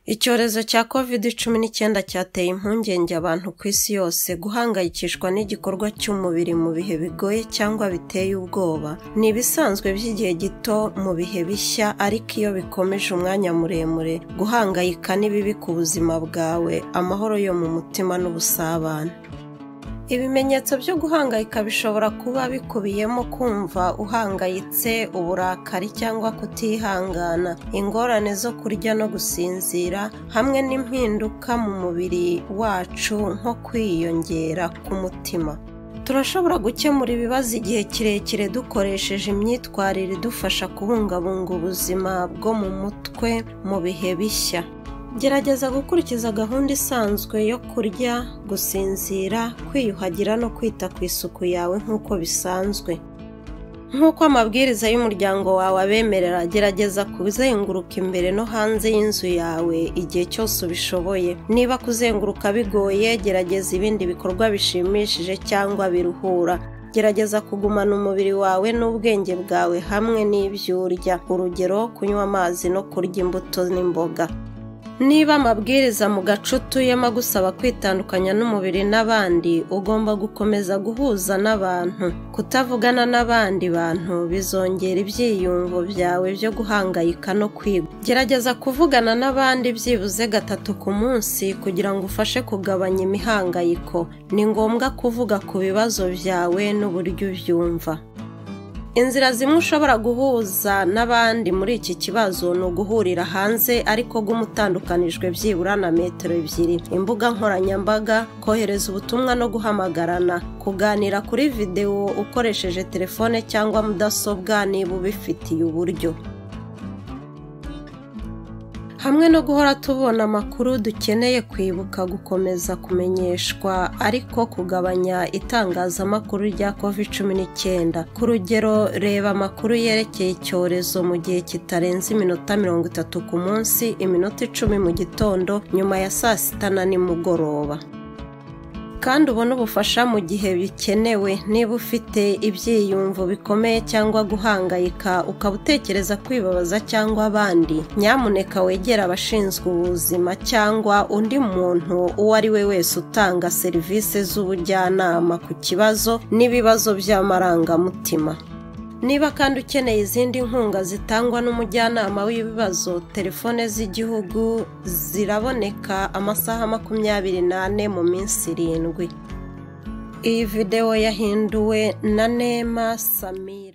Icyorezo cya covid cumi n'icyenda cyateye impungenge abantu ku isi yose. Guhangayikishwa n'igikorwa cy'umubiri mu bihe bigoye cyangwa biteye ubwoba ni ibisanzwe by'igihe gito mu bihe bishya, ariko iyo bikomeje umwanya muremure, guhangayika ni bibi ku buzima bwawe, amahoro yo mu mutima n'ubusabane. Ibimenyetso byo guhangayika bishobora kuba bikubiyemo kumva uhangayitse, uburakari cyangwa kutihangana, ingorane zo kurya no gusinzira, hamwe n'impinduka mu mubiri wacu nko kwiyongera k'umutima. Turashobora gukemura ibibazo igihe kirekire dukoresheje imyitwarire idufasha kubungabunga ubuzima bwo mu mutwe mu bihe bishya. Gerageza gukurikiza gahunda isanzwe yo kurya, gusinzira, kwiyuhagira no kwita ku isuku yawe nk'uko bisanzwe. Nk'uko amabwiriza y'umuryango wawe abemerera, gerageza kuzenguruka imbere no hanze y'inzu yawe igihe cyose ubishoboye. Niba kuzenguruka bigoye, gerageza ibindi bikorwa bishimishije cyangwa biruhura. Gerageza kugumana umubiri wawe n'ubwenge bwawe hamwe n'ibyo urya, urugero kunywa amazi no kurya imbuto n'imboga. Niba amabwiriza mu gace utuyemo agusaba kwitandukanya n'umubiri n'abandi, ugomba gukomeza guhuza n'abantu. Kutavugana n'abandi bantu bizongera ibyiyumvo byawe byo guhangayika no kwiga. Gerageza kuvugana n'abandi byibuze gatatu ku munsi kugira ngo ufashe kugabanya imihangayiko. Ni ngombwa kuvuga ku bibazo byawe n'uburyo ubyumva. Inzira zimwe ushobora guhuza n'abandi muri iki kibazo ni uguhurira hanze ariko gume utandukanijwe byibura na metero ebyiri, imbuga nkoranyambaga, kohereza ubutumwa no guhamagarana, kuganira kuri videwo ukoresheje telefone cyangwa mudasobwa niba ubifitiye uburyo. Hamwe no guhora tubona amakuru dukeneye kwibuka gukomeza kumenyeshwa ariko kugabanya itangazamakuru rya covid cumi n'icyenda. Ku rugero, reba amakuru yerekeye icyorezo mu gihe kitarenze iminota mirongo itatu ku munsi, iminota icumi mu gitondo, nyuma ya saa sita na nimugoroba. kandi ubone ubufasha mu gihe bikenewe niba ufite ibyiyumvo bikomeye cyangwa guhangayika ukaba utekereza kwibabaza cyangwa abandi nyamuneka wegere abashinzwe ubuzima cyangwa undi muntu uwo ari we wese utanga serivisi z'ubujyanama ku kibazo n'ibibazo by'amarangamutima niba kandi ukeneye izindi nkunga zitangwa n'umujyanama w'ibibazo telefone z'igihugu ziraboneka amasaha makumyabiri n'ane mu minsi irindwi iyi videwo yahinduwe na nema samira